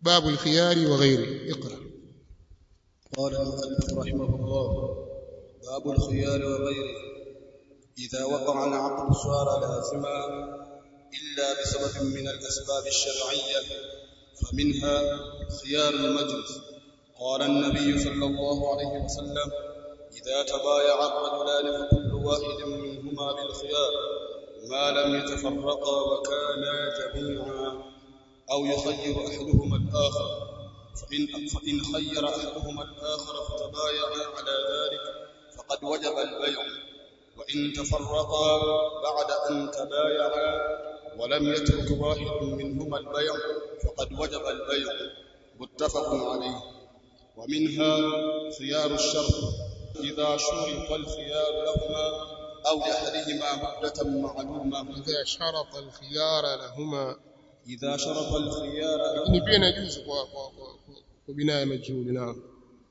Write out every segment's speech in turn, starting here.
باب الخيار وغيره اقرأ قال المؤلف رحمه الله باب الخيار وغيره إذا وقع العقد صار لازما إلا بسبب من الأسباب الشرعية فمنها خيار المجلس قال النبي صلى الله عليه وسلم إذا تبايع الرجلان فكل واحد منهما بالخيار ما لم يتفرقا وكانا جميعا أو يخير أحدهما الآخر فإن, فإن خير أحدهما الآخر فتبايعا على ذلك فقد وجب البيع وإن تفرقا بعد أن تبايعا ولم يترك واحد منهما البيع فقد وجب البيع متفق عليه ومنها خيار الشرط إذا شرط الخيار لهما أو لأحدهما مدة معلومة إذا شرط الخيار لهما إذا شرط الخيار lakini لهما pia inajuzu kwa kwa kwa, kwa binaya majhuli naam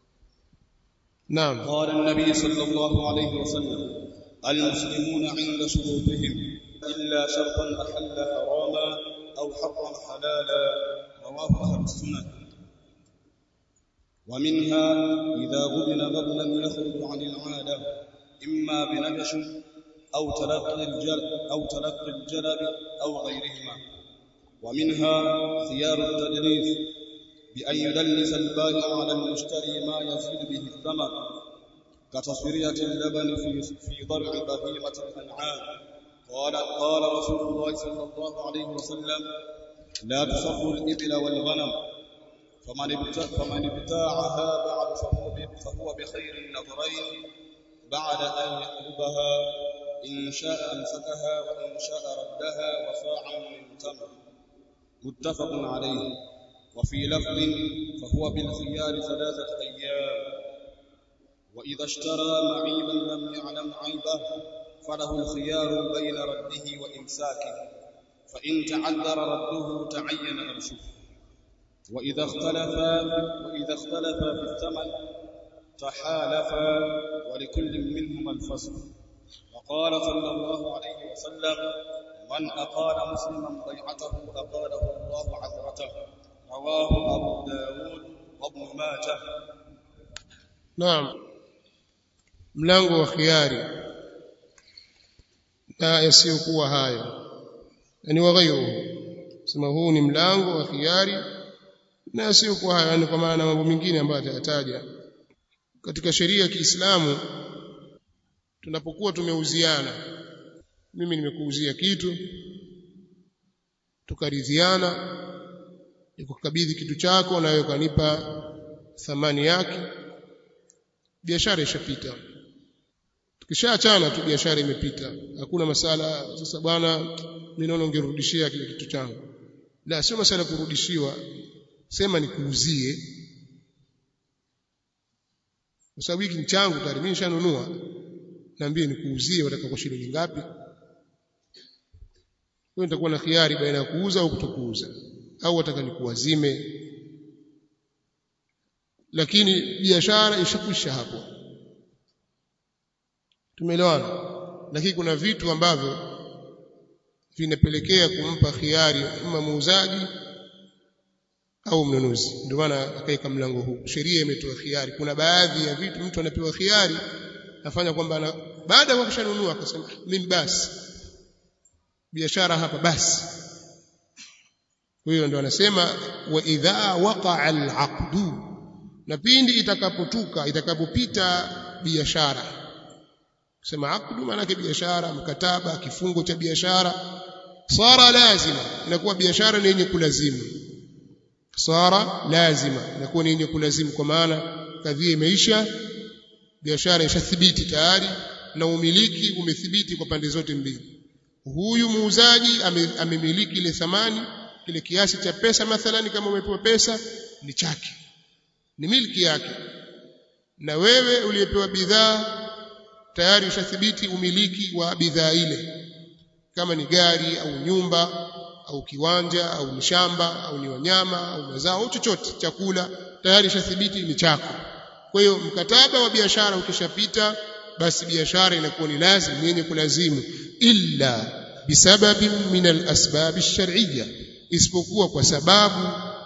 naam قال النبي صلى الله عليه وسلم المسلمون عند شروطهم إلا شرطا أحل حراما أو حرم حلالا رواه أهل السنن ومنها إذا غبن غبنا يخرج عن العادة إما بنجش أو تلقي الجلب أو تلقي الجلب أو غيرهما ومنها خيار التدليس بأن يدلس البائع على المشتري ما يزيد به الثمن كتصفيرية اللبن في في ضرع بهيمة الأنعام قال قال رسول الله صلى الله عليه وسلم لا تصف الإبل والغنم فمن ابتاع فمن ابتاعها بعد فهو ب- فهو بخير النظرين بعد أن يقلبها إن شاء أمسكها وإن شاء ردها وصاعا من تمر متفق عليه وفي لفظ فهو بالخيار ثلاثة أيام وإذا اشترى معيبا لم يعلم عيبه فله الخيار بين رده وإمساكه فإن تعذر رده تعين أرشه وإذا اختلفا وإذا اختلفا في الثمن تحالفا ولكل منهما الفصل وقال صلى الله عليه وسلم من أقال مسلما بيعته أقاله الله عثرته رواه أبو داود وابن ماجه naam mlango wa khiari na yasiyokuwa hayo yani waghayruhu sema huu ni mlango wa khiari na yasiyokuwa hayo yani kwa maana mambo mengine ambayo atayataja katika sheria ya Kiislamu tunapokuwa tumeuziana mimi nimekuuzia kitu tukaridhiana nikukabidhi kitu chako na wewe ukanipa thamani yake biashara ishapita tukishaachana tu biashara imepita hakuna masala sasa bwana mimi naona ungerudishia kile kitu changu la sio masala kurudishiwa sema nikuuzie kwa sababu hiki ni changu tayari mimi nishanunua naambie nikuuzie wataka kwa shilingi ngapi wewe nitakuwa na khiari baina ya kuuza au kutokuuza au wataka nikuwazime lakini biashara ishakwisha hapo tumeelewana lakini kuna vitu ambavyo vinapelekea kumpa khiari ima muuzaji au mnunuzi ndio maana akaweka mlango huu sheria imetoa khiari kuna baadhi ya vitu mtu anapewa khiari afanya kwamba ana, baada ya kushanunua akasema mimi basi biashara hapa basi huyo ndio anasema wa idha waqa'a al-aqdu na pindi itakapotuka itakapopita biashara kusema aqdu maana yake biashara mkataba kifungo cha biashara sara lazima inakuwa biashara ni yenye kulazimu sara lazima inakuwa ni yenye kulazimu kwa maana kadhia imeisha biashara ishathibiti tayari na umiliki umethibiti kwa pande zote mbili huyu muuzaji ame- amemiliki ile thamani kile kiasi cha pesa mathalani kama umepewa pesa ni chake ni milki yake na wewe uliyepewa bidhaa tayari ushathibiti umiliki wa bidhaa ile kama ni gari au nyumba au kiwanja au ni shamba au ni wanyama au mazao au chochote chakula tayari ushathibiti ni chako kwa hiyo mkataba wa biashara ukishapita basi biashara inakuwa ni lazima ni yenye kulazimu illa bisababin min alasbab ash-shar'iyya isipokuwa kwa sababu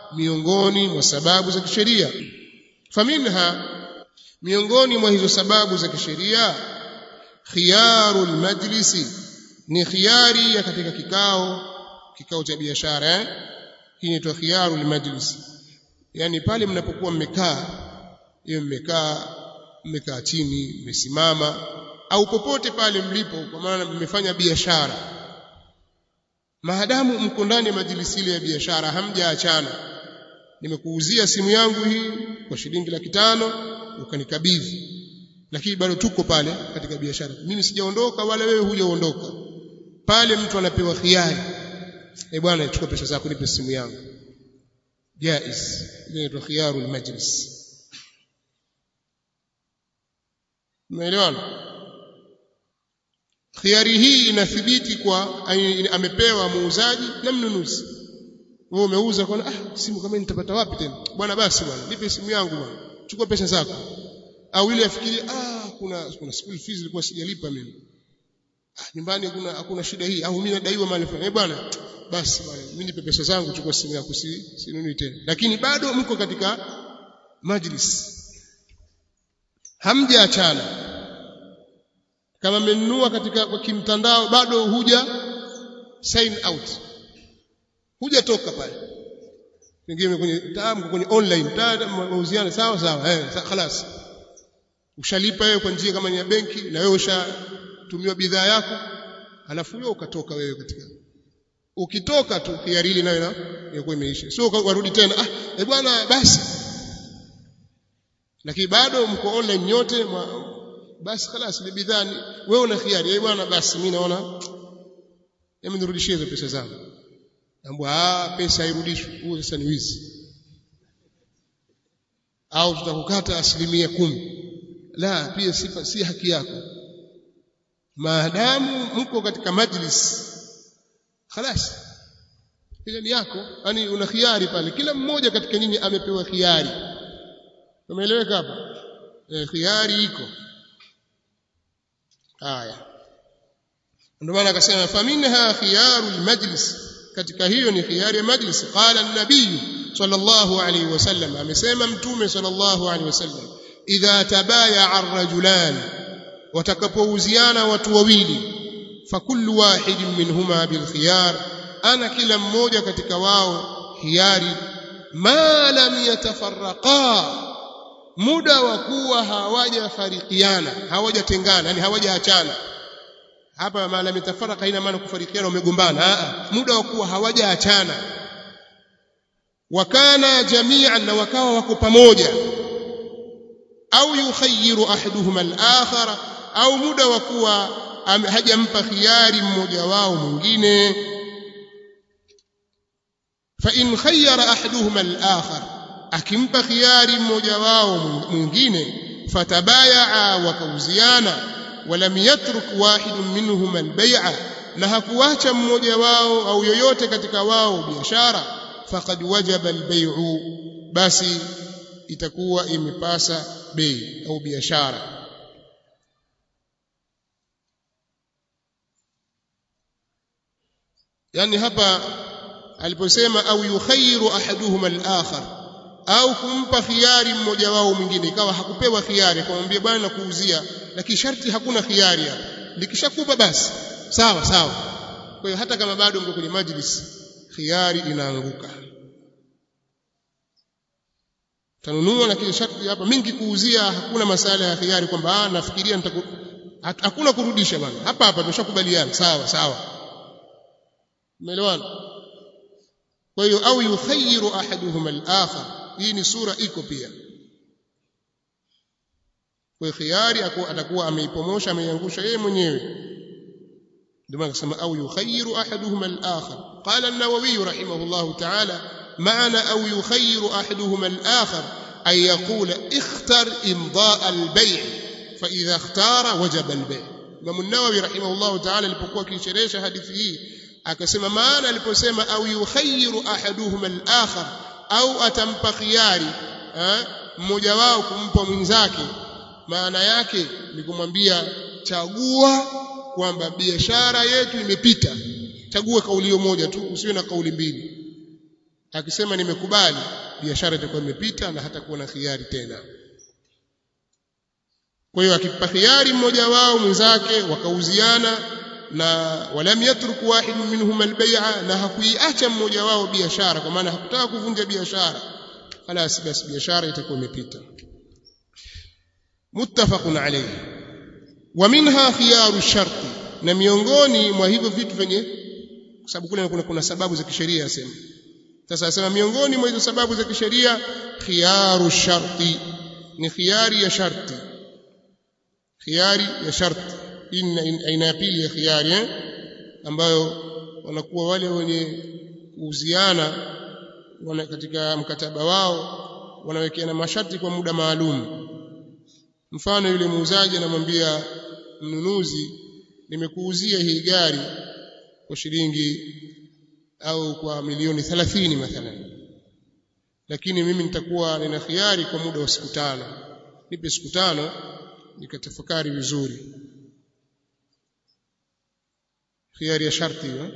miongoni mwa sababu za kisheria faminha miongoni mwa hizo sababu za kisheria khiyarul majlisi ni khiyari ya katika kikao kikao cha biashara eh? hii inaitwa khiyarul majlis yani pale mnapokuwa mmekaa hiyo mmekaa mmekaa chini mmesimama au popote pale mlipo kwa maana mmefanya biashara maadamu mko ndani ya majlisi ile ya biashara hamjaachana nimekuuzia simu yangu hii kwa shilingi laki tano ukanikabidhi lakini bado tuko pale katika biashara mimi sijaondoka wala wewe hujaondoka pale mtu anapewa khiari eh bwana chukua pesa zako nipe simu yangu jaiz ile inaitwa khiyarul majlis umeelewana khiari hii inathibiti kwa amepewa muuzaji na mnunuzi wewe umeuza kwa ah simu kama nitapata wapi tena bwana basi bwana nipe simu yangu bwana chukua pesa zako au ile afikirie ah kuna kuna school fees ilikuwa sijalipa mimi ah, nyumbani kuna hakuna shida hii au mimi nadaiwa mali fulani eh bwana basi bwana mimi nipe pesa zangu chukua simu yako si sinuni tena lakini bado mko katika majlis hamjaachana kama mmenunua katika kwa kimtandao bado huja sign out hujatoka pale pengine kwenye tamu kwenye online mauziano sawa sawa eh خلاص ushalipa wewe kwa njia kama ni ya benki na wewe ushatumiwa bidhaa yako alafu wewe ukatoka wewe katika ukitoka tu hiari ile nayo inakuwa imeisha sio warudi tena ah eh bwana basi lakini bado mko online nyote basi خلاص ile bidhaa wewe una hiari eh bwana basi mimi naona hebu nirudishie hizo pesa zangu Ambwa ah pesa hairudishwi. Huo sasa ni wizi. Au tutakukata asilimia kumi. La, pia si, si haki yako. Maadamu mko katika majlis خلاص ile ni yako, yani una khiari pale. Kila mmoja katika nyinyi amepewa khiari. Umeeleweka hapa? E, khiari iko. Haya. Ndio maana akasema faminha khiyarul majlis katika hiyo ni khiyari ya majlis qala an-nabiy sallallahu alayhi wasallam amesema mtume sallallahu alayhi wasallam idha tabayaa ar-rajulan watakapouziana watu wawili fakullu wahidin minhuma bil khiyar ana kila mmoja katika wao khiyari ma lam yatafarraqa muda wa kuwa hawajafarikiana hawajatengana yani hawajaachana hapa maana mitafaraka haina maana kufarikiana umegombana muda wa kuwa hawajaachana wakana jami'an na wakawa wako pamoja au yukhayyiru ahaduhuma al-akhara au muda wa kuwa hajampa khiari mmoja wao mwingine fa in khayyara ahaduhuma al-akhar akimpa khiari mmoja wao mwingine fatabayaa wakauziana ولم يترك واحد منهما البيع na hakuacha mmoja wao au yoyote katika wao biashara faqad wajaba albay'u basi itakuwa imepasa bei au biashara yani hapa aliposema au yukhayyiru ahaduhuma al-akhar au kumpa khiari mmoja wao mwingine ikawa hakupewa khiari akamwambia bwana nakuuzia lakini sharti hakuna khiari hapa likishakupa basi sawa sawa kwa hiyo hata kama bado mko kwenye majlis khiari inaanguka tanunua lakini sharti hapa mingi kuuzia hakuna masala ya khiari kwamba ah nafikiria nitaku hakuna kurudisha bwana hapa hapa tumeshakubaliana sawa sawa umeelewana kwa hiyo au yukhayyiru ahaduhuma al-akhar hii ni sura iko pia kwa khiari atakuwa ameipomosha ameiangusha yeye mwenyewe ndio maana akasema au yukhayyiru ahaduhuma al-akhar qala an-nawawi rahimahullah ta'ala maana au yukhayyiru ahaduhuma al-akhar ay yaqula ikhtar imdaa al-bay' fa idha ikhtara wajaba al-bay' Imam an-Nawawi rahimahullah ta'ala alipokuwa akisherehesha hadithi hii akasema maana aliposema au yukhayyiru ahaduhuma al-akhar au atampa khiari mmoja wao kumpa mwenzake maana yake ni kumwambia chagua kwamba biashara yetu imepita chagua kauli moja tu usiwe na kauli mbili akisema nimekubali biashara itakuwa imepita na hatakuwa na khiari tena kwa hiyo akipa khiari mmoja wao mwenzake wakauziana na walam yatruk wahid minhum albay'a na hakuiacha mmoja wao biashara kwa maana hakutaka kuvunja biashara خلاص basi biashara itakuwa imepita muttafaqun alayhi wa minha khiyaru sharti na miongoni mwa hivyo vitu vyenye kwa sababu kule kuna, kuna sababu za kisheria asema sasa asema miongoni mwa hizo sababu za kisheria khiyaru sharti ni khiyari ya sharti khiyari ya sharti hii aina ya pili ya khiyari eh? ambayo wanakuwa wale wenye kuuziana wana katika mkataba wao wanawekeana masharti kwa muda maalum mfano yule muuzaji anamwambia mnunuzi nimekuuzia hii gari kwa shilingi au kwa milioni 30 mathalan lakini mimi nitakuwa nina khiari kwa muda wa siku tano nipe siku tano nikatafakari vizuri khiari ya sharti hiyo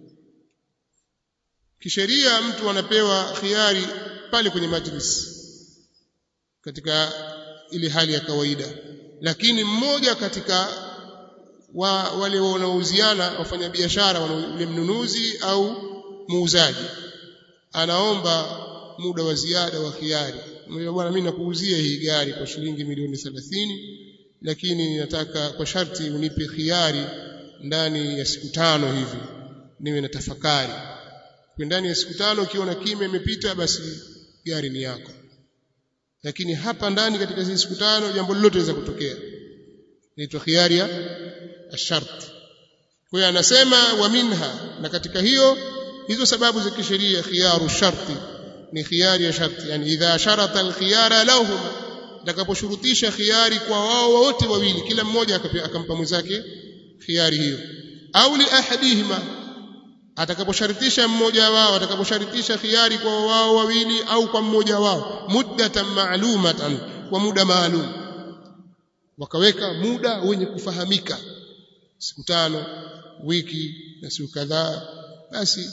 kisheria mtu anapewa khiari pale kwenye majlis katika ile hali ya kawaida lakini mmoja katika wa, wale wanaouziana wafanyabiashara yule mnunuzi au muuzaji anaomba muda wa ziada wa khiari bwana mimi nakuuzia hii gari kwa shilingi milioni 30 lakini nataka kwa sharti unipe khiari ndani ya siku tano hivi niwe na tafakari kwa ndani ya siku tano ukiona kimya imepita basi gari ni yako lakini hapa ndani katika hizo siku tano jambo lolote linaweza kutokea inaitwa khiari ya sharti kwa hiyo anasema wa minha na katika hiyo hizo sababu za kisheria khiyaru sharti ni khiyari ya sharti yani idha sharata alkhiyara lahum atakaposhurutisha khiyari kwa wao wote wawili kila mmoja akampa mwenzake khiyari hiyo au li ahadihima atakaposharutisha mmoja wao atakaposharutisha khiyari kwa wao wawili au kwa mmoja wao muddatan ma'lumatan kwa muda maalum wakaweka muda wenye kufahamika siku tano wiki na siku kadhaa basi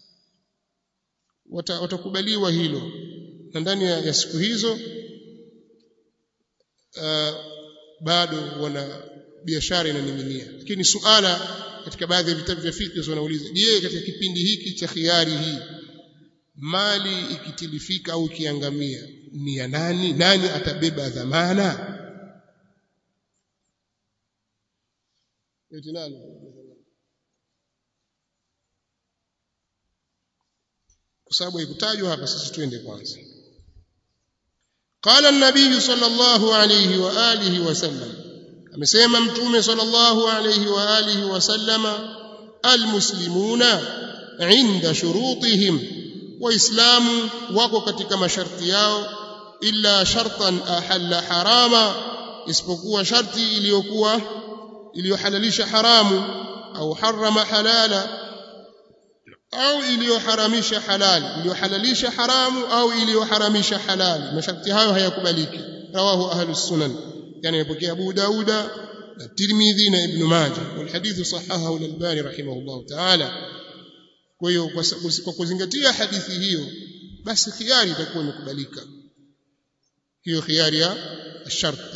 watakubaliwa hilo na ndani ya, ya siku hizo uh, bado wana biashara inaning'inia lakini suala katika baadhi ya vitabu vya fiqh wanauliza je katika kipindi hiki cha khiari hii mali ikitilifika au ikiangamia ni ya nani nani atabeba dhamana eti nani kwa sababu haikutajwa hapa sisi twende kwanza قال النبي صلى الله عليه واله وسلم amesema mtume sallallahu alayhi wa alihi wasallama almuslimuna inda shurutihim waislamu wako katika masharti yao illa shartan ahalla harama isipokuwa sharti iliyokuwa iliyohalalisha haramu au harama halala au iliyoharamisha halali iliyohalalisha haramu au iliyoharamisha halali masharti hayo hayakubaliki rawahu ahlus sunan يعني يبكي أبو داود الترمذي ابن ماجه والحديث صححه الألباني رحمه الله تعالى kwa hiyo kwa kuzingatia hadithi hiyo basi khiari itakuwa imekubalika hiyo khiari ya sharti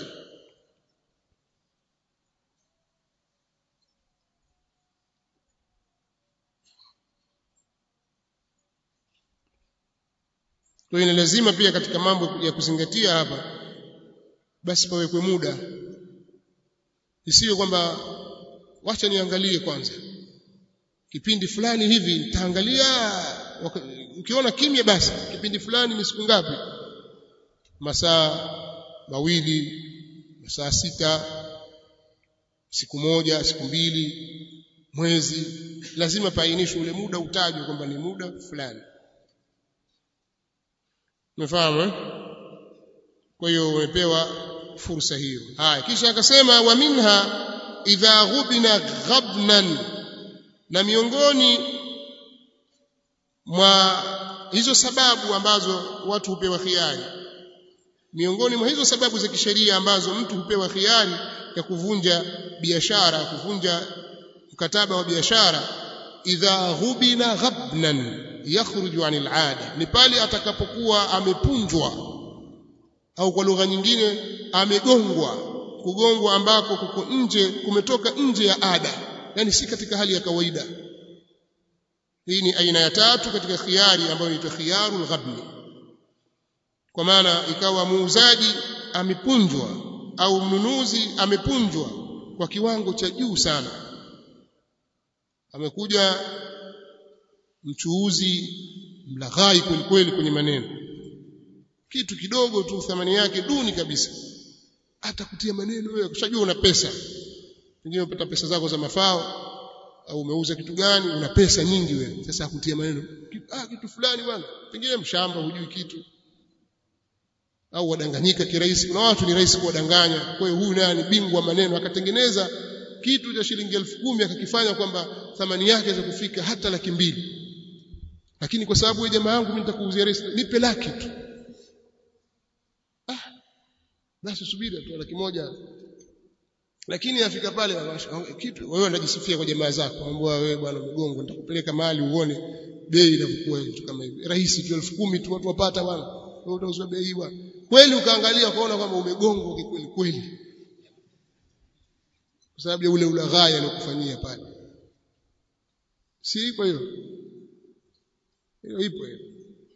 kwa hiyo ni lazima pia katika mambo ya kuzingatia hapa basi pawekwe muda isiwe kwamba wacha niangalie kwanza kipindi fulani hivi nitaangalia ukiona kimya basi kipindi fulani ni siku ngapi masaa mawili masaa sita siku moja siku mbili mwezi lazima paainishwe ule muda utajwe kwamba ni muda fulani umefahamu eh? kwa hiyo umepewa fursa hiyo haya kisha akasema wa minha idha ghubina ghabnan na miongoni mwa hizo sababu ambazo watu hupewa khiari miongoni mwa hizo sababu za kisheria ambazo mtu hupewa khiari ya kuvunja biashara kuvunja mkataba wa biashara idha ghubina ghabnan yakhruju anil ada ni pale atakapokuwa amepunjwa au kwa lugha nyingine amegongwa kugongwa ambako kuko nje kumetoka nje ya ada yani si katika hali ya kawaida hii ni aina ya tatu katika khiari ambayo inaitwa khiyarul ghabni kwa maana ikawa muuzaji amepunjwa au mnunuzi amepunjwa kwa kiwango cha juu sana amekuja mchuuzi mlaghai kweli kweli kwenye maneno kitu kidogo tu thamani yake duni kabisa hata kutia maneno wewe kushajua una pesa pengine unapata pesa zako za mafao au umeuza kitu gani una pesa nyingi wewe sasa akutia maneno ah kitu fulani bwana pengine mshamba hujui kitu au wadanganyika kirahisi kuna watu ni rahisi kuwadanganya kwa hiyo huyu naye ni bingwa maneno akatengeneza kitu cha shilingi elfu kumi akakifanya kwamba thamani yake za kufika hata laki mbili lakini kwa sababu wewe jamaa yangu mimi nitakuuzia rahisi nipe laki tu ah basi subiri tu laki moja lakini afika pale kitu wewe unajisifia kwa jamaa zako ambao wewe bwana mgongo nitakupeleka mahali uone bei inakuwa kitu kama hivi rahisi tu elfu kumi tu watu wapata bwana wewe utauzwa bei bwana kweli ukaangalia ukaona kwamba umegongwa kweli kweli kwa sababu ya ule ulaghai aliyokufanyia pale si ipo hiyo hiyo ipo hiyo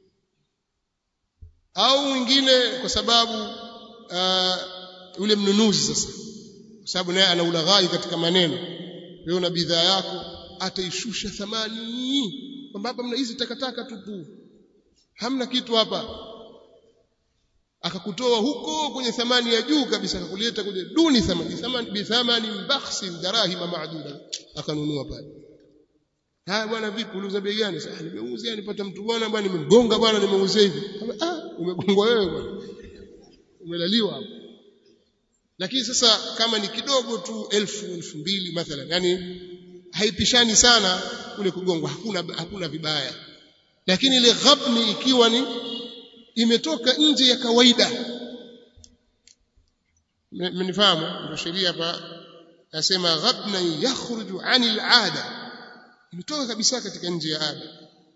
au mwingine kwa sababu uh, ule mnunuzi sasa kwa sababu naye ana ulaghai katika maneno wewe una bidhaa yako ataishusha thamani kwamba hapa mna hizi takataka tupu hamna kitu hapa akakutoa huko kwenye thamani ya juu kabisa akakuleta kwenye duni thamani thamani bi thamani bakhsi darahima maaduda akanunua pale haya bwana vipi uliuza bei gani sasa nimeuzia nipata mtu bwana bwana nimemgonga bwana nimeuzia hivi ah umegongwa wewe bwana umelaliwa hapo lakini sasa kama ni kidogo tu elfu elfu mbili mathalan yani haipishani sana kule kugongwa hakuna hakuna vibaya lakini ile ghabni ikiwa ni imetoka nje ya kawaida mnifahamu ndio sheria hapa nasema ghabna yakhruju anil ada imetoka kabisa katika nje ya ada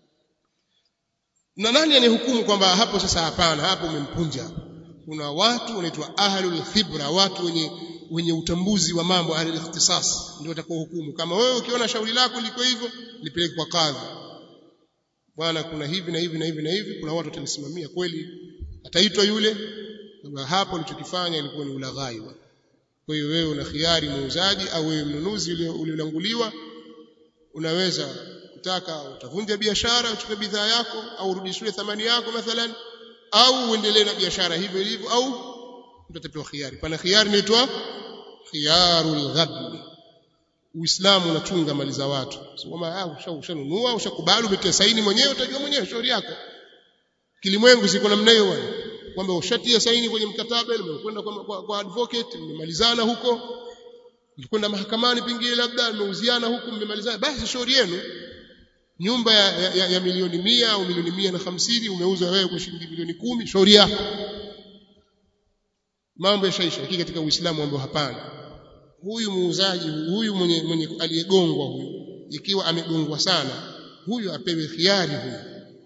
na nani anayehukumu kwamba hapo sasa hapana hapo umempunja kuna watu wanaitwa ahlul khibra watu wenye wenye utambuzi wa mambo ahlul ikhtisas ndio watakao hukumu kama wewe ukiona shauri lako liko hivyo lipeleke kwa kadhi bwana kuna hivi na hivi na hivi na hivi kuna watu watanisimamia kweli ataitwa yule kwamba hapo ulichokifanya ilikuwa ni ulaghai kwa hiyo wewe una khiari muuzaji au wewe mnunuzi uliolanguliwa unaweza kutaka utavunja biashara uchukue bidhaa yako au urudishiwe thamani yako mathalan au uendelee na biashara hivyo ilivyo au utapewa khiari pana khiari inaitwa khiyarul ghabni Uislamu unachunga mali za watu. Sio kama ushanunua, ushakubali, umetia saini mwenyewe, utajua mwenyewe shauri yako. Kilimwengu siko namna hiyo bwana. Kwamba ushatia saini kwenye mkataba ile umekwenda kwa, kwa, kwa advocate, mmemalizana huko. Mlikwenda mahakamani pengine labda mmeuziana huku mmemalizana, basi shauri yenu. Nyumba ya, ya, ya, ya milioni mia au milioni mia na hamsini umeuza wewe kwa shilingi milioni kumi, shauri yako. Mambo yashaisha, lakini katika Uislamu ambao hapana huyu muuzaji huyu mwenye, mwenye aliyegongwa huyu ikiwa amegongwa sana huyu apewe khiari huyu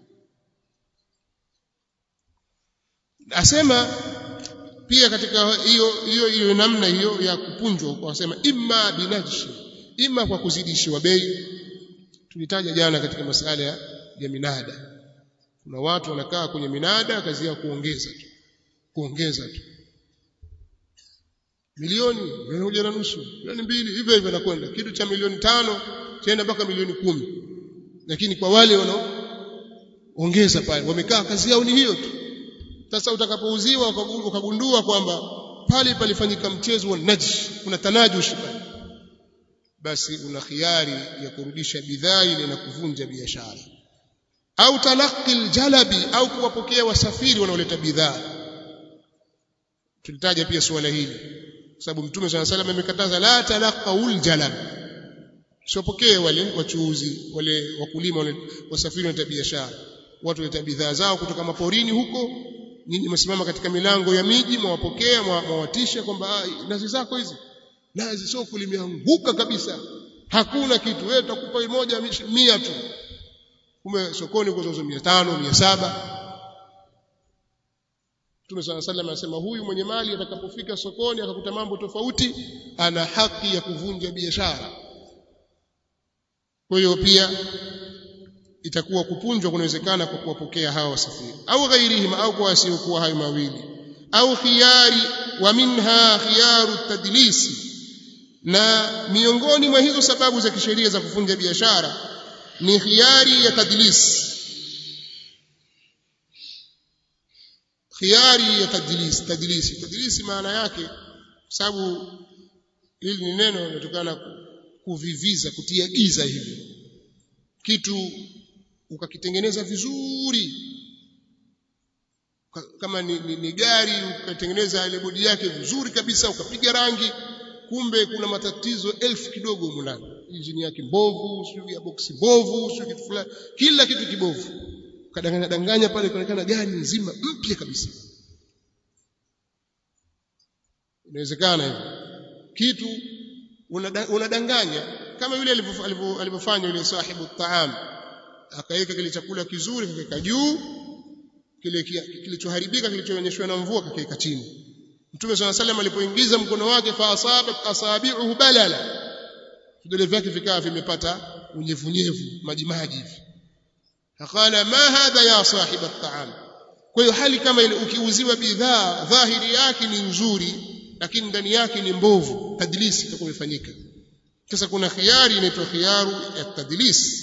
asema pia katika hiyo hiyo hiyo namna hiyo ya kupunjwa wasema imma binajshi imma kwa kuzidishiwa bei tulitaja jana katika masala ya, ya minada kuna watu wanakaa kwenye minada kazi yao kuongeza tu kuongeza tu milioni milioni moja na nusu milioni mbili hivyo hivyo nakwenda kitu cha milioni tano chaenda mpaka milioni kumi lakini kwa wale wanaoongeza pale wamekaa kazi yao ni hiyo tu sasa utakapouziwa ukagundua kwamba pale palifanyika mchezo wa najsh kuna tanajush pale basi una khiari ya kurudisha bidhaa ile na kuvunja biashara au talaqi aljalabi au kuwapokea wasafiri wanaoleta bidhaa tulitaja pia suala hili kwa sababu mtume swalla salam amekataza la talaqaul jalab sipokee wale wachuuzi wale wakulima wale wasafiri wa biashara watu waleta bidhaa zao kutoka maporini huko nyinyi msimama katika milango ya miji mwawapokea mwawatisha kwamba nazi zako hizi nazi soko limeanguka kabisa hakuna kitu wewe tutakupa moja mia tu kumbe sokoni kuzozo 500 700 Mtume swalla sallam anasema huyu mwenye mali atakapofika sokoni akakuta mambo tofauti ana haki ya kuvunja biashara kwa hiyo pia itakuwa kupunjwa kunawezekana kwa kuwapokea hawa wasafiri au ghairihim au kwa wasiokuwa hayo mawili au khiyari wa minha khiyaru tadlisi na miongoni mwa hizo sababu za kisheria za kuvunja biashara ni khiyari ya tadlis khiyari ya tadlis tadlisi tadlisi maana yake sababu hili ni neno linatokana kuviviza kutia giza hivi kitu ukakitengeneza vizuri kama ni, ni, ni gari ukatengeneza ile bodi yake vizuri kabisa ukapiga rangi kumbe kuna matatizo elfu kidogo huko ndani injini yake mbovu sio ya boksi mbovu sio kitu fulani kila kitu kibovu kadanganya danganya pale kuonekana gari nzima mpya kabisa inawezekana hivyo kitu unadanganya kama yule alivyofanya yule sahibu taam akaweka kile chakula kizuri kakaweka juu kile kilichoharibika kilichoonyeshwa na mvua kakaweka chini Mtume swalla salam alipoingiza mkono wake fa asabat asabi'uhu balala vidole vyake vikawa vimepata unyevunyevu maji maji hivi akala ma hadha ya sahib at-ta'am kwa hiyo hali kama ile ukiuziwa bidhaa dhahiri yake ni nzuri lakini ndani yake ni mbovu tadlisi itakuwa imefanyika sasa kuna khiari inaitwa khiyaru ya tadlis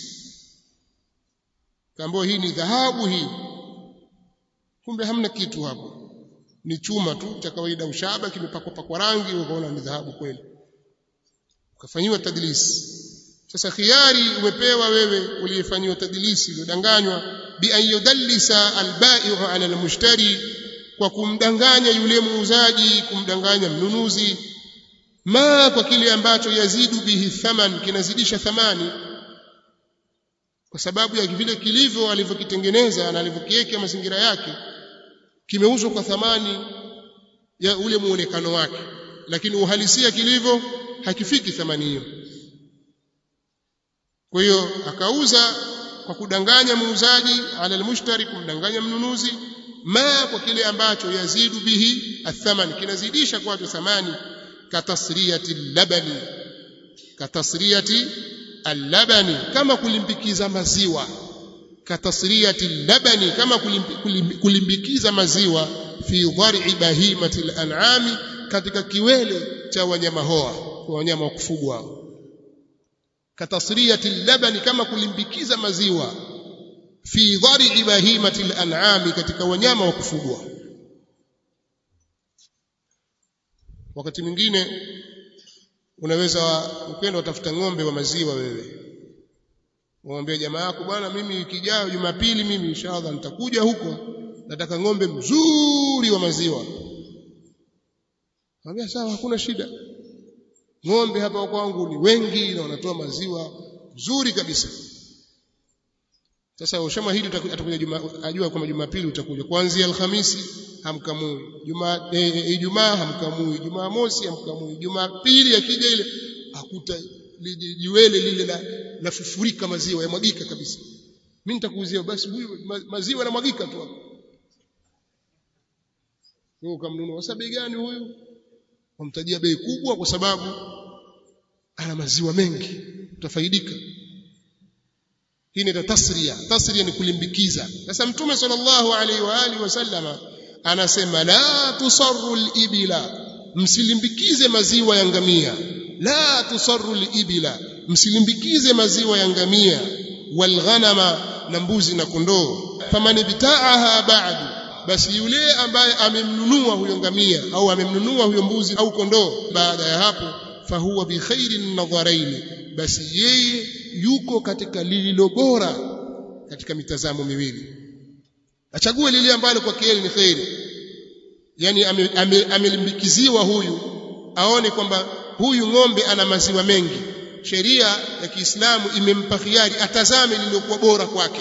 kambo hii ni dhahabu hii kumbe hamna kitu hapo ni chuma tu cha kawaida ushaba kimepakwa pakwa rangi ukaona ni dhahabu kweli ukafanyiwa tadlis sasa khiari umepewa wewe uliyefanyiwa tadlisi uliodanganywa bi an yudallisa albai'u ala almushtari kwa kumdanganya yule muuzaji kumdanganya mnunuzi ma kwa kile ambacho yazidu bihi thaman kinazidisha thamani kwa sababu ya vile kilivyo alivyokitengeneza na alivyokiweka mazingira yake kimeuzwa kwa thamani ya ule muonekano wake lakini uhalisia kilivyo hakifiki thamani hiyo kwa hiyo akauza kwa kudanganya muuzaji ala almushtari kumdanganya mnunuzi ma kwa kile ambacho yazidu bihi athaman kinazidisha kwacho thamani katasriyati labani katasriyati allabani kama kulimbikiza maziwa katasriyati labani kama kulimbikiza maziwa fi dhar'i bahimati al-an'ami katika kiwele cha wanyama hoa kwa wanyama wa kufugwa katasriyati labani kama kulimbikiza maziwa fi dhar'i bahimati al-an'ami katika wanyama wa kufugwa wakati mwingine unaweza ukenda utafuta ng'ombe wa maziwa wewe umwambie jamaa yako bwana mimi wiki ijayo Jumapili mimi inshallah nitakuja huko nataka ng'ombe mzuri wa maziwa Mwambia sawa hakuna shida ng'ombe hapa kwangu ni wengi na wanatoa maziwa mzuri kabisa sasa ushamahidi atakuja juma ajua kwamba Jumapili utakuja kuanzia Alhamisi hamkamui Juma Ijumaa e, hamkamui Jumamosi hamkamui Jumapili akija ile akuta jiwele lile la lafufurika maziwa yamwagika kabisa mimi nitakuuzia basi huyu maziwa yanamwagika tu hapo wewe ukamnunua sasa bei gani huyu wamtajia bei kubwa kwa sababu ana maziwa mengi utafaidika hii ni tasria tasria ni kulimbikiza sasa mtume sallallahu alaihi wa alihi wasallama anasema la tusarru al-ibila msilimbikize maziwa ya ngamia la tusarru al-ibila msilimbikize maziwa ya ngamia walghanama na mbuzi na kondoo faman bitaaha ba'du basi yule ambaye amemnunua huyo ngamia au amemnunua huyo mbuzi au kondoo baada ya hapo fahuwa bi khairin nadharain basi yeye yuko katika lililo bora katika mitazamo miwili achague lile ambalo kwake yeye ni khairi yani amelimbikiziwa ame, ame huyu aone kwamba huyu ng'ombe ana maziwa mengi sheria ya Kiislamu imempa khiari atazame lililokuwa bora kwake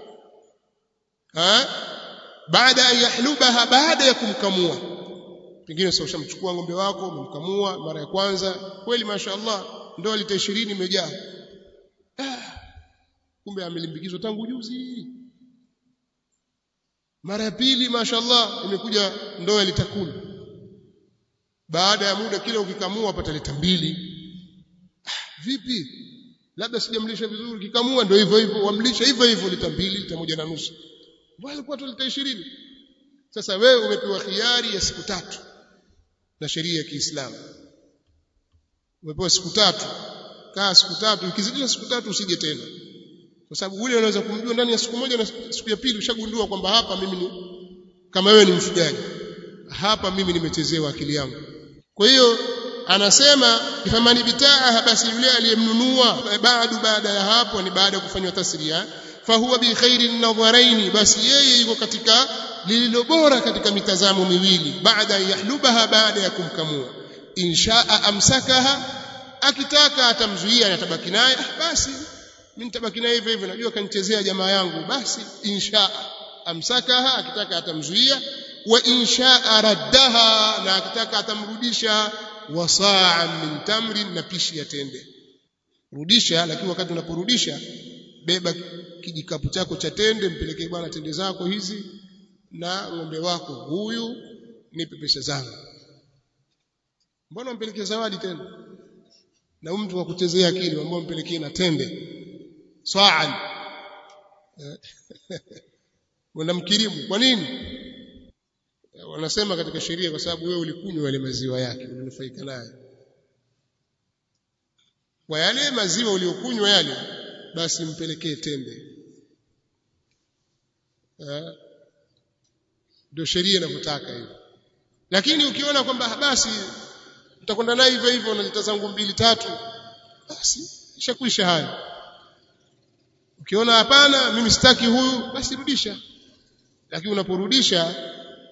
ha baada ya yahlubaha baada ya kumkamua pengine sasa ushamchukua ng'ombe wako umemkamua mara ya kwanza kweli mashaallah ndoa lita 20 imejaa ah, kumbe amelimbikizwa tangu juzi mara ya pili mashallah imekuja ndoo ya lita kumi baada ya muda kile ukikamua pata lita mbili ah, vipi labda sijamlisha vizuri kikamua ndio hivyo hivyo wamlisha hivyo hivyo lita mbili lita moja na nusu mbona alikuwa tu lita ishirini sasa wewe umepewa khiari ya siku tatu na sheria ya Kiislamu umepewa siku tatu kaa siku tatu ikizidisha siku tatu usije tena kwa sababu ule unaweza kumjua ndani ya siku moja na siku ya pili ushagundua kwamba hapa mimi ni kama wewe ni mfugaji hapa mimi nimechezewa akili yangu kwa hiyo anasema famani bitaa basi yule aliyemnunua baadu baada ya hapo ni baada ya kufanywa tasria fahuwa bi khairi nadharaini basi yeye yuko katika lililo bora katika mitazamo miwili baada ya yahlubaha baada ya kumkamua inshaa amsakaha akitaka atamzuia atabaki naye basi mimi nitabaki naye hivyo hivyo najua kanichezea jamaa yangu basi inshaa amsakaha akitaka atamzuia wa inshaa raddaha na akitaka atamrudisha wasaa min tamrin na pishi ya tende rudisha lakini wakati unaporudisha beba kijikapu chako cha tende mpelekee bwana tende zako hizi na ng'ombe wako huyu nipe pesa zangu mbona umpelekee zawadi tena na huyu mtu wa kuchezea akili ambao umpelekee na tende swaan wanamkirimu kwa nini wanasema katika sheria kwa sababu wewe ulikunywa yale maziwa yake ulinufaika naye kwa yale maziwa uliokunywa yale basi mpelekee tende ndio sheria inavyotaka hivyo lakini ukiona kwamba basi utakwenda naye hivyo hivyo na lita zangu mbili tatu basi ishakwisha haya ukiona hapana mimi sitaki huyu basi rudisha lakini unaporudisha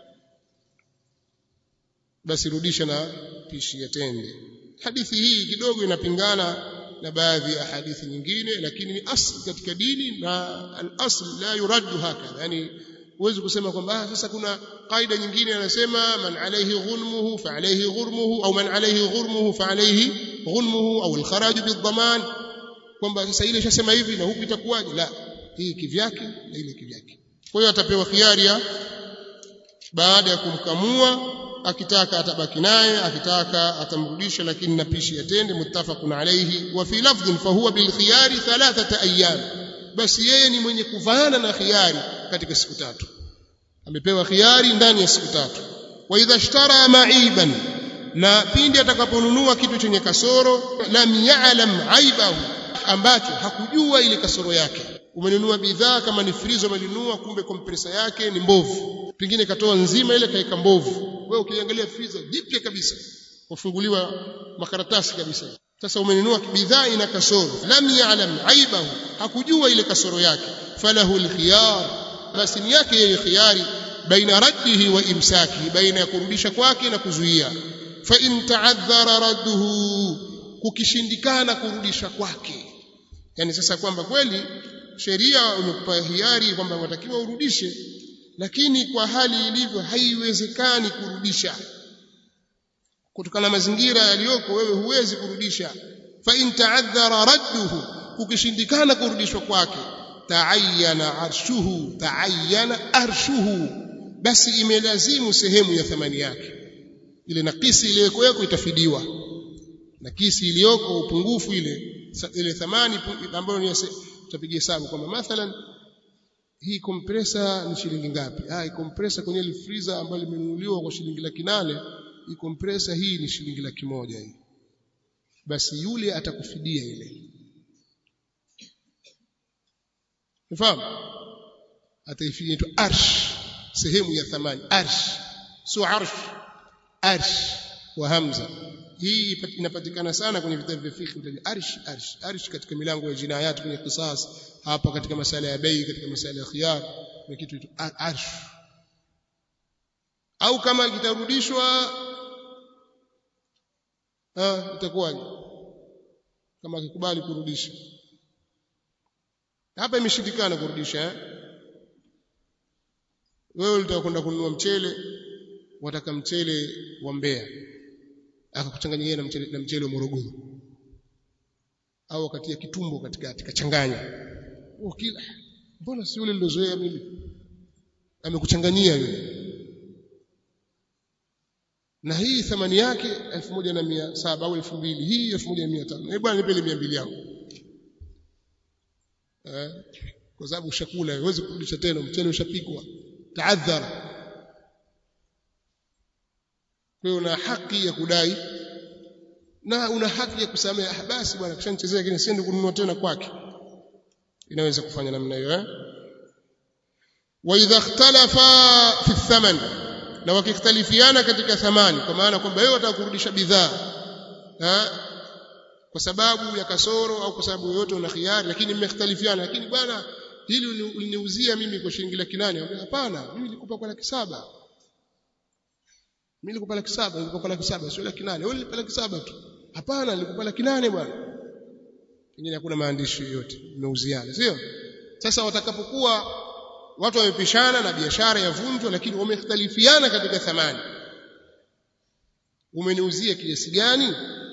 basi rudisha na pishi ya tende hadithi hii kidogo inapingana na baadhi ya hadithi nyingine lakini ni asli katika dini na al-asl la yuraddu hakadha yani huwezi kusema kwamba sasa kuna kaida nyingine anasema man alayhi ghunmuhu fa alayhi ghurmuhu au man alayhi ghurmuhu fa alayhi ghunmuhu au al-kharaj bid-daman kwamba sasa ile ishasema hivi na huku itakuwaje la hii kivyake na ile kivyake kwa hiyo atapewa khiari ya baada ya kumkamua akitaka atabaki naye akitaka atamrudisha lakini na pishi yatende muttafaqun alayhi wa fi lafdhin fa huwa bil khiyari thalathata ayyam basi yeye ni mwenye kuvaana na khiyari katika siku tatu amepewa khiyari ndani ya siku tatu wa idha ishtara ma'iban na pindi atakaponunua kitu chenye kasoro lam ya'lam aibahu ambacho hakujua ile kasoro yake umenunua bidhaa kama ni frizo umenunua kumbe kompresa yake ni mbovu pengine katoa nzima ile kaika mbovu wewe ukiangalia friza jipya kabisa ufunguliwa makaratasi kabisa sasa umenunua bidhaa ina kasoro lam ya'lam aibahu hakujua ile kasoro yake falahu alkhiyar basi ni yake yeye khiyari baina raddihi wa imsakihi baina ya kurudisha kwake na kuzuia fa in ta'adhara radduhu kukishindikana kurudisha kwake yani sasa kwamba kweli sheria imekupa hiari kwamba unatakiwa urudishe lakini kwa hali ilivyo haiwezekani kurudisha kutokana na mazingira yaliyoko wewe huwezi kurudisha fa in ta'adhara radduhu ukishindikana kurudishwa kwake ta'ayyana arshuhu ta'ayyana arshuhu basi imelazimu sehemu ya thamani yake ile nakisi iliyoko itafidiwa nakisi iliyoko upungufu ile ile thamani ambayo ni tutapiga hesabu kwamba mathalan hii compressor ni shilingi ngapi ah hii compressor kwenye ile freezer ambayo limenunuliwa kwa shilingi laki nane hii compressor hii ni shilingi laki moja hii basi yule atakufidia ile unafahamu ataifidia tu arsh sehemu ya thamani arsh sio arsh arsh wa hamza hii inapatikana sana kwenye vitabu vya fiqh vya arsh arsh arsh katika milango ya jinayat kwenye qisas hapa katika masala ya bei katika masala ya khiyar na kitu hicho arsh au kama kitarudishwa ah itakuwaje kama akikubali kurudisha hapa imeshindikana kurudisha eh? wewe ulitaka kwenda kununua mchele wataka mchele wa Mbeya akakuchanganyia na mchele na mchele wa Morogoro au akatia kitumbo katikati kachanganya ukila mbona si yule nilozoea mimi amekuchanganyia yule na hii thamani yake 1700 au 2000 hii 1500 eh bwana nipe ile 200 yangu eh kwa sababu ushakula huwezi kurudisha tena mchele ushapikwa taadhara kwa hiyo una haki ya kudai na una haki ya kusamehe ah basi bwana kishanichezea lakini siende kununua tena kwake inaweza kufanya namna hiyo eh wa idha ikhtalafa fi thaman na wakikhtalifiana katika thamani kwa maana kwamba wewe unataka kurudisha bidhaa eh kwa sababu ya kasoro au kwa sababu yoyote una khiari lakini mmekhtalifiana lakini bwana hili uliniuzia mimi kwa shilingi laki nane hapana mimi nilikupa kwa laki saba mimi nilikupa laki saba nilikupa kwa laki saba sio laki nane wewe nilikupa laki saba tu hapana nilikupa laki nane bwana pengine hakuna maandishi yoyote mmeuziana sio sasa watakapokuwa watu wamepishana na biashara yavunjwa lakini wamekhtalifiana katika thamani umeniuzia kiasi gani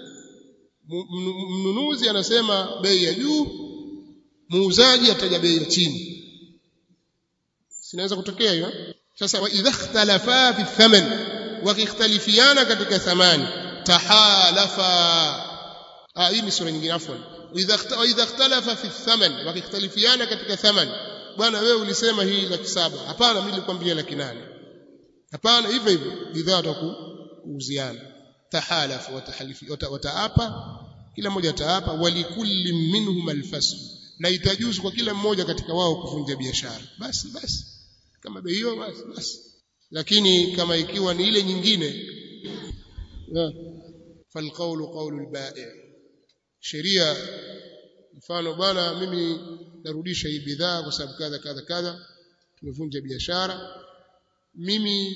mnunuzi anasema bei ya juu muuzaji ataja bei ya chini sinaweza kutokea hiyo sasa wa idha ikhtalafa fi thaman wakikhtalifiana katika thamani tahalafa ah hii ni sura nyingine afwan idha idha ikhtalafa fi thaman wakikhtalifiana katika thamani bwana wewe ulisema hii laki saba hapana mimi nilikwambia laki nane hapana hivyo hivyo bidhaa watakuuziana tahalafu watahalifi wataapa kila mmoja ataapa walikulli minhum alfasl na itajuzu kwa kila mmoja katika wao kuvunja biashara basi basi kama bei hiyo basi basi lakini kama ikiwa ni ile nyingine falqawlu qawlu albai' sheria mfano bwana mimi narudisha hii bidhaa kwa sababu kadha kadha kadha tumevunja biashara mimi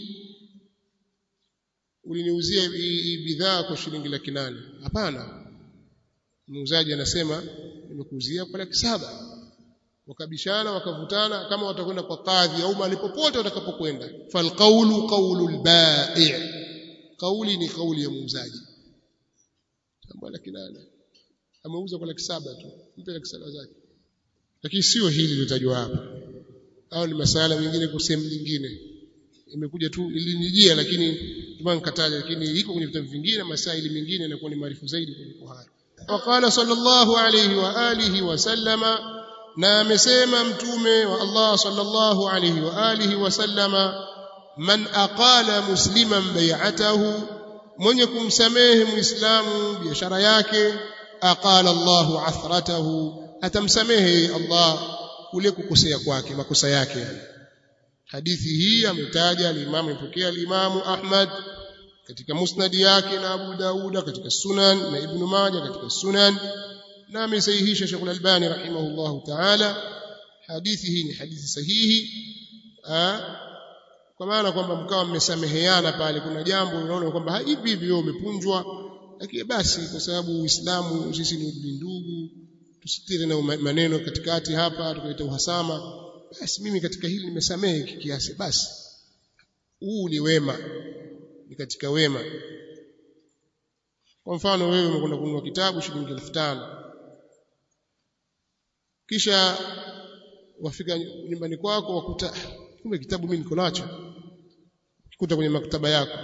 uliniuzia hii bidhaa kwa shilingi laki nane hapana muuzaji anasema nimekuuzia kwa laki saba wakabishana wakavutana kama watakwenda kwa kadhi au mahali popote watakapokwenda falqawlu qawlu albai' kauli ni kauli ya muuzaji kama laki nane ameuza kwa laki saba tu mpe laki saba zake lakini sio hili lilotajwa hapa au ni masala mengine kwa sehemu nyingine imekuja tu ilinijia lakini tumana nikataja lakini iko kwenye vitabu vingine masaili mengine inakuwa ni maarifu zaidi kuliko hayo waqala sallallahu alayhi wa alihi wa sallama na amesema mtume wa Allah sallallahu alayhi wa alihi wa sallama man aqala musliman bai'atahu mwenye kumsamehe muislamu biashara yake aqala Allahu athratahu atamsamehe Allah kule kukosea kwake makosa yake yani hadithi hii ametaja al-Imam ipokea al-Imam Ahmad katika musnad yake na Abu Dauda katika Sunan na Ibn Majah katika Sunan na amesahihisha Sheikh Al-Albani rahimahullahu ta'ala hadithi hii ni hadithi sahihi ha? kwa maana kwamba mkawa mmesameheana pale kuna jambo unaona kwamba hivi hivi wewe umepunjwa lakini basi kwa sababu Uislamu sisi ni ndugu tusitire na maneno katikati hapa tukaleta uhasama basi mimi katika hili nimesamehe kiasi basi huu ni wema ni katika wema kwa mfano wewe umekwenda kununua kitabu shilingi 5000 kisha wafika nyumbani kwako wakuta kumbe kitabu mimi niko nacho kuta kwenye maktaba yako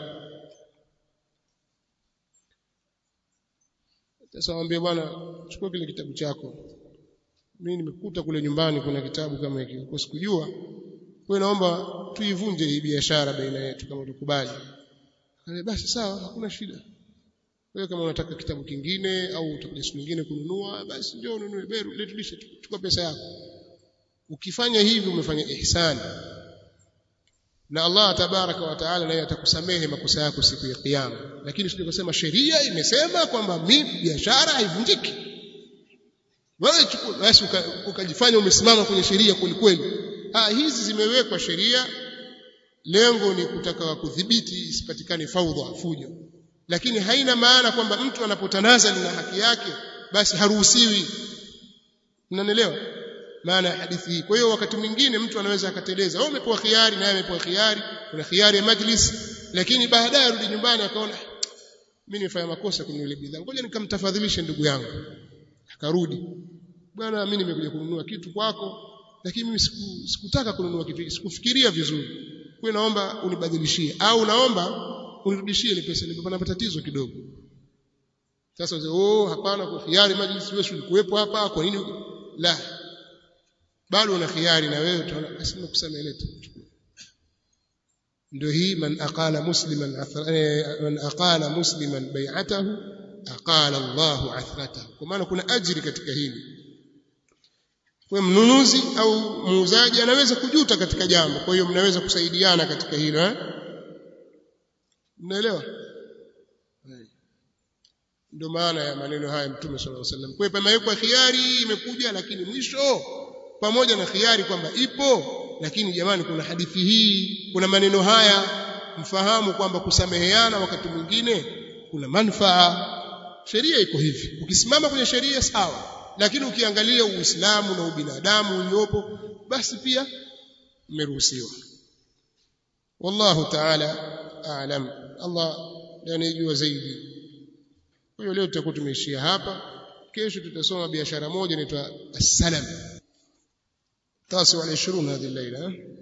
sasa waambie bwana chukua kile kitabu chako mimi nimekuta kule nyumbani kuna kitabu kama hiki kwa sikujua wewe naomba tuivunje hii biashara baina yetu kama tukubali basi sawa hakuna shida wewe kama unataka kitabu kingine au utakuja siku nyingine kununua basi njoo ununue beru letulishe chukua pesa yako ukifanya hivi umefanya ihsani na Allah tabaraka wa taala naye atakusamehe makosa yako siku ya kiyama lakini sije kusema sheria imesema kwamba mimi biashara haivunjiki wewe chukua basi ukajifanya umesimama kwenye sheria kweli ah hizi zimewekwa sheria lengo ni kutaka kudhibiti isipatikane faudha fujo lakini haina maana kwamba mtu anapotanaza na haki yake basi haruhusiwi mnanielewa maana ya hadithi hii kwa hiyo wakati mwingine mtu anaweza akateleza wewe umepewa khiari naye amepewa khiari kuna khiari ya majlis lakini baadaye arudi nyumbani akaona mimi nimefanya makosa kwenye ile bidhaa ngoja nikamtafadhilishe ndugu yangu akarudi bwana mimi nimekuja kununua kitu kwako lakini mimi siku, sikutaka kununua kitu sikufikiria vizuri kwa naomba unibadilishie au naomba unirudishie ile pesa nimepata tatizo kidogo sasa oh hapana kwa khiari majlisi wewe ulikuwepo hapa kwa nini la bado una khiari na wewe utaona basi nimekusamea leta ndio hii man aqala musliman man aqala musliman bai'atahu aqala Allahu athratahu kwa maana kuna ajiri katika hili kwa mnunuzi au muuzaji anaweza kujuta katika jambo kwa hiyo mnaweza kusaidiana katika hilo eh mnaelewa ndio maana ya maneno haya mtume sallallahu alaihi wasallam kwa pamewekwa khiari imekuja lakini mwisho pamoja na khiari kwamba ipo lakini jamani kuna hadithi hii kuna maneno haya mfahamu kwamba kusameheana wakati mwingine kuna manufaa sheria iko hivi ukisimama kwenye sheria sawa lakini ukiangalia uislamu na ubinadamu uliopo basi pia umeruhusiwa wallahu ta'ala a'lam Allah anajua zaidi kwa hiyo leo tutakuwa tumeishia hapa kesho tutasoma biashara moja inaitwa as-salam tasi wa 20 hadhi الليله